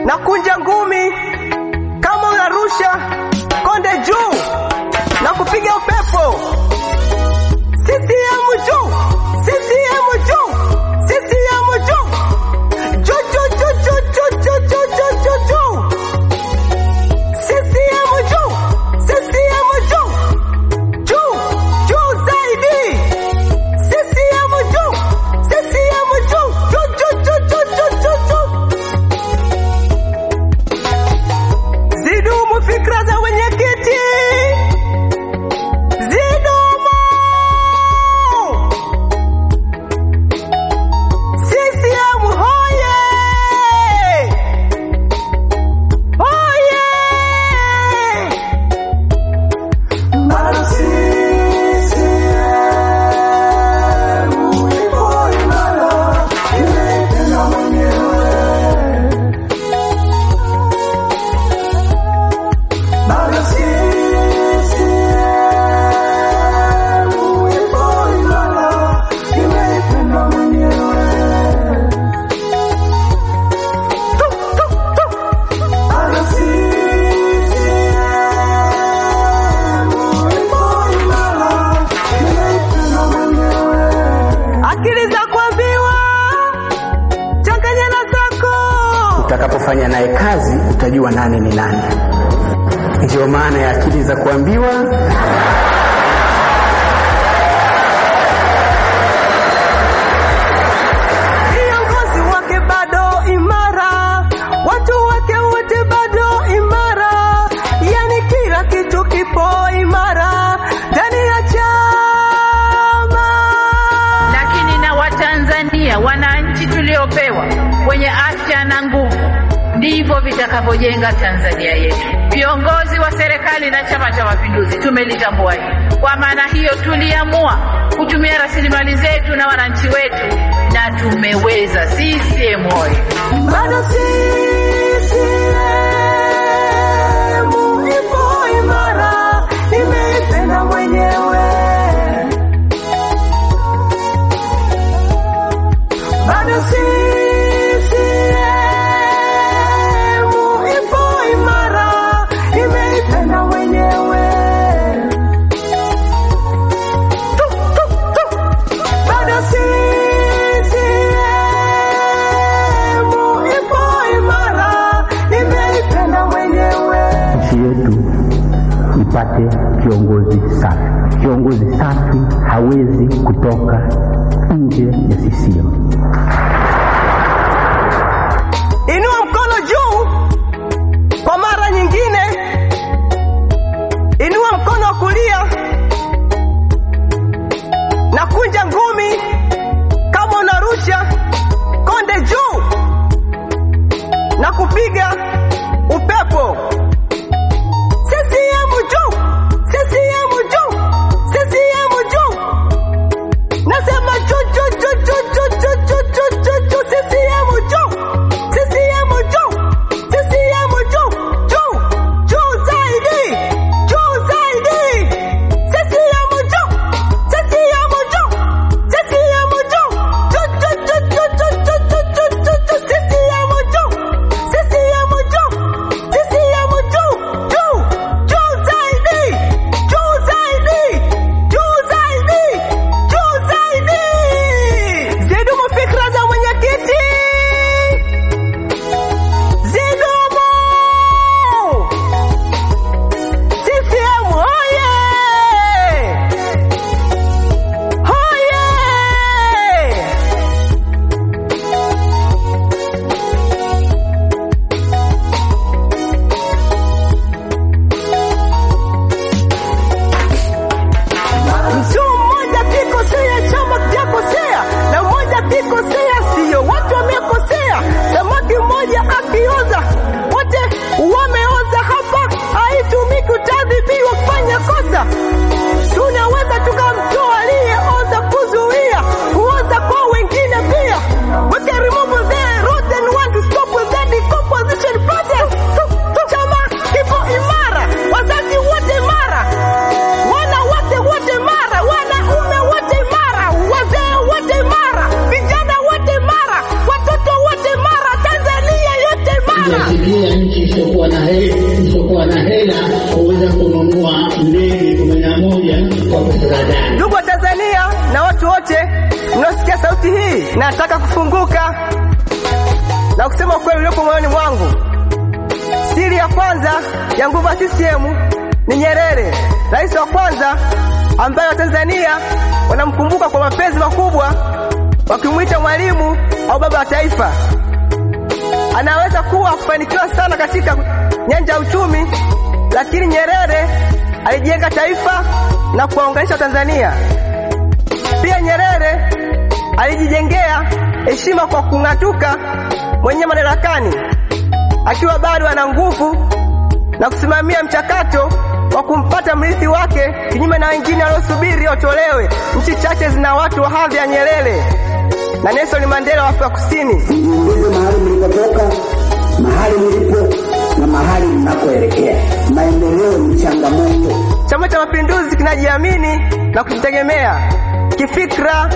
na kunja ngumi kama unarusha konde juu na kupiga upepo. CCM juu, CCM juu, CCM juu, juu juu juu juu juu juu juu juu juu juu. CCM juu, CCM juu, juu juu zaidi. CCM juu, CCM juu, juu juu juu juu juu juu juu. Zidumu fikra za wenyekiti, zidumu. CCM hoye, hoye. Akili za kuambiwa changanya na zako. Utakapofanya naye kazi utajua nani ni nani. Ndiyo maana ya akili za kuambiwa. Viongozi wake bado imara, watu wake wote bado imara, yani kila kitu kipo imara ndani ya chama. lakini na Watanzania wananchi tuliopewa wenye afya na nguvu, ndivyo vitakavyojenga Tanzania yetu. Viongozi wa serikali na Chama cha Mapinduzi tumelitambua hili. Kwa maana hiyo, tuliamua kutumia rasilimali zetu na wananchi wetu, na tumeweza. CCM oyee! Bado CCM ipo imara, nimeipenda mwenyewe. Bado CCM ipo imara, nimeipenda mwenyewe. Tu, tu, tu. Bado CCM ipo imara, nimeipenda mwenyewe. Nchi yetu ipate kiongozi safi. Kiongozi safi hawezi kutoka nje ya CCM. Inua mkono juu kwa mara nyingine, inua mkono wa kulia na kunja ngumi kama unarusha konde juu na kupiga upepo. CCM juu, CCM juu, CCM juu. Nasema juu juu juu juu juu juu juu juu juu juu CCM juu. CCM juu. CCM juu. Juu. Juu zaidi. Juu zaidi. CCM juu. CCM juu. CCM juu. Juu juu juu juu juu juu juu juu juu juu CCM juu. CCM juu. CCM hakuna nchi isiyokuwa na hela isiyokuwa na hela kuweza kununua ndege kumi na moja kwa pesa za ndani. Ndugu wa Tanzania na watu wote mnaosikia sauti hii, nataka kufunguka na kusema ukweli uliopo moyoni mwangu. Siri ya kwanza ya nguvu ya CCM ni Nyerere, rais wa kwanza ambaye Watanzania wanamkumbuka kwa mapenzi makubwa, wakimwita mwalimu au baba wa taifa. Anaweza kuwa kufanikiwa sana katika nyanja ya uchumi, lakini Nyerere alijenga taifa na kuwaunganisha Tanzania. Pia Nyerere alijijengea heshima kwa kung'atuka mwenye madarakani akiwa bado ana nguvu na kusimamia mchakato wa kumpata mrithi wake, kinyume na wengine waliosubiri watolewe. Nchi chache zina watu wa hadhi ya Nyerere na Nelson Mandela wa Afrika Kusini. Mjiulize mahali mlipotoka, mahali mlipo na mahali mnakoelekea. Maendeleo ni changamoto. Chama cha Mapinduzi kinajiamini na kujitegemea kifikra.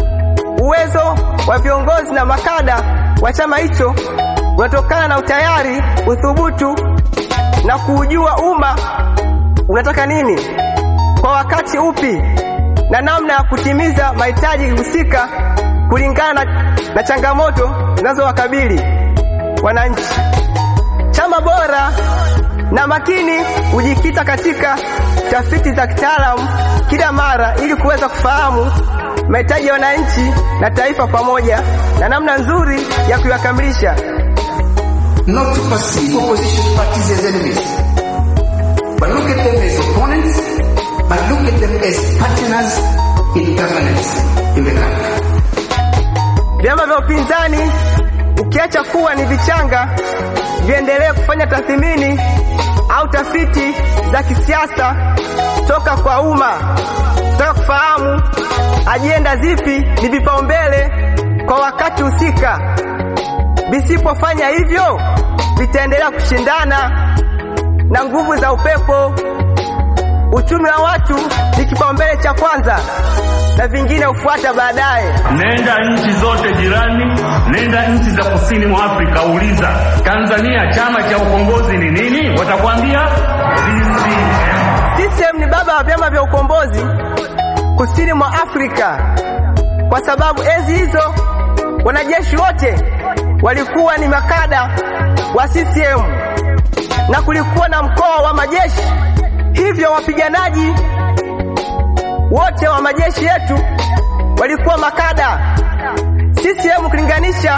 Uwezo wa viongozi na makada wa chama hicho unatokana na utayari, uthubutu na kuujua umma unataka nini kwa wakati upi na namna ya kutimiza mahitaji husika kulingana na, na changamoto zinazowakabili wananchi. Chama bora na makini hujikita katika tafiti za kitaalamu kila mara ili kuweza kufahamu mahitaji ya wananchi na taifa pamoja na namna nzuri ya kuyakamilisha. not to perceive opposition parties as enemies, but look at them as opponents, but look at them as partners in governance in the country. Vyama vya upinzani ukiacha kuwa ni vichanga, viendelee kufanya tathmini au tafiti za kisiasa toka kwa umma, toka kufahamu ajenda zipi ni vipaumbele kwa wakati husika. Visipofanya hivyo, vitaendelea kushindana na nguvu za upepo. Uchumi wa watu ni kipaumbele cha kwanza na vingine hufuata baadaye. Nenda nchi zote jirani, nenda nchi za kusini mwa Afrika, uliza Tanzania chama cha ukombozi ni nini? Watakwambia CCM. CCM ni baba wa vyama vya ukombozi kusini mwa Afrika, kwa sababu enzi hizo wanajeshi wote walikuwa ni makada wa CCM na kulikuwa na mkoa wa majeshi, hivyo wapiganaji wote wa majeshi yetu walikuwa makada. CCM kulinganisha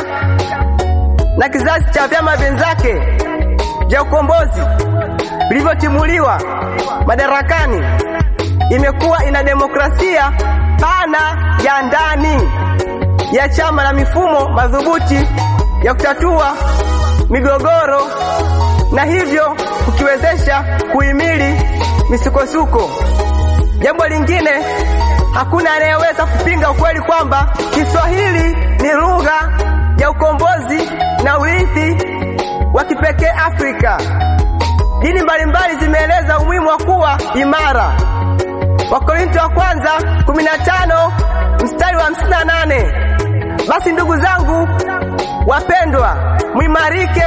na kizazi cha vyama vyenzake vya ukombozi vilivyotimuliwa madarakani, imekuwa ina demokrasia pana ya ndani ya chama na mifumo madhubuti ya kutatua migogoro na hivyo kukiwezesha kuhimili misukosuko. Jambo lingine, hakuna anayeweza kupinga ukweli kwamba Kiswahili ni lugha ya ukombozi na urithi wa kipekee Afrika. Dini mbalimbali zimeeleza umuhimu wa kuwa imara. Wakorintho wa kwanza 15 mstari wa 58. Basi ndugu zangu wapendwa, mwimarike,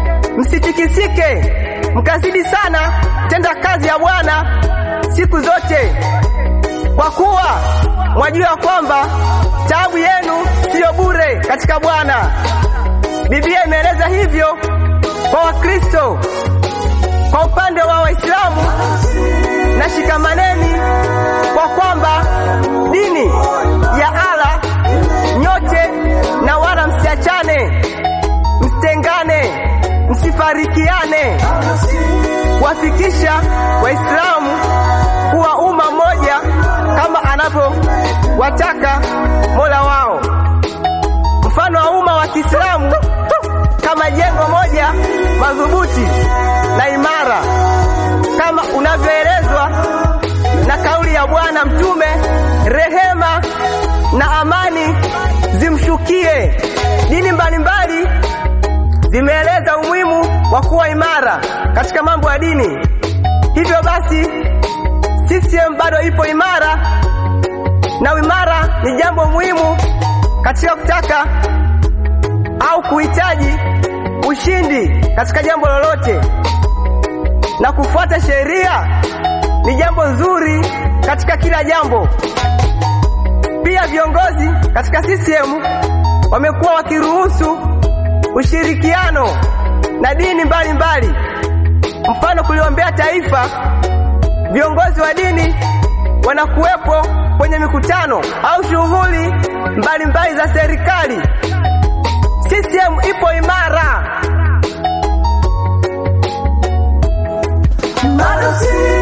msitikisike, mkazidi sana tenda kazi ya Bwana siku zote, kwa kuwa mwajua kwamba taabu yenu siyo bure katika Bwana. Biblia imeeleza hivyo kwa Wakristo. Kwa upande wa Waislamu, na shikamaneni kwa kwamba dini ya Allah nyote, na wala msiachane, msitengane, msifarikiane, kuwafikisha Waislamu kuwa umma mmoja kama anavyowataka Mola wao. Mfano wa umma wa Kiislamu kama jengo moja madhubuti na imara kama unavyoelezwa na kauli ya Bwana Mtume, rehema na amani zimshukie. Dini mbalimbali zimeeleza umuhimu wa kuwa imara katika mambo ya dini. Hivyo basi, CCM bado ipo imara, na uimara ni jambo muhimu katika kutaka au kuhitaji ushindi katika jambo lolote, na kufuata sheria ni jambo nzuri katika kila jambo. Pia viongozi katika CCM wamekuwa wakiruhusu ushirikiano na dini mbalimbali mbali. Mfano, kuliombea taifa, viongozi wa dini wanakuwepo kwenye mikutano au shughuli mbalimbali za serikali. CCM ipo imara. Bado si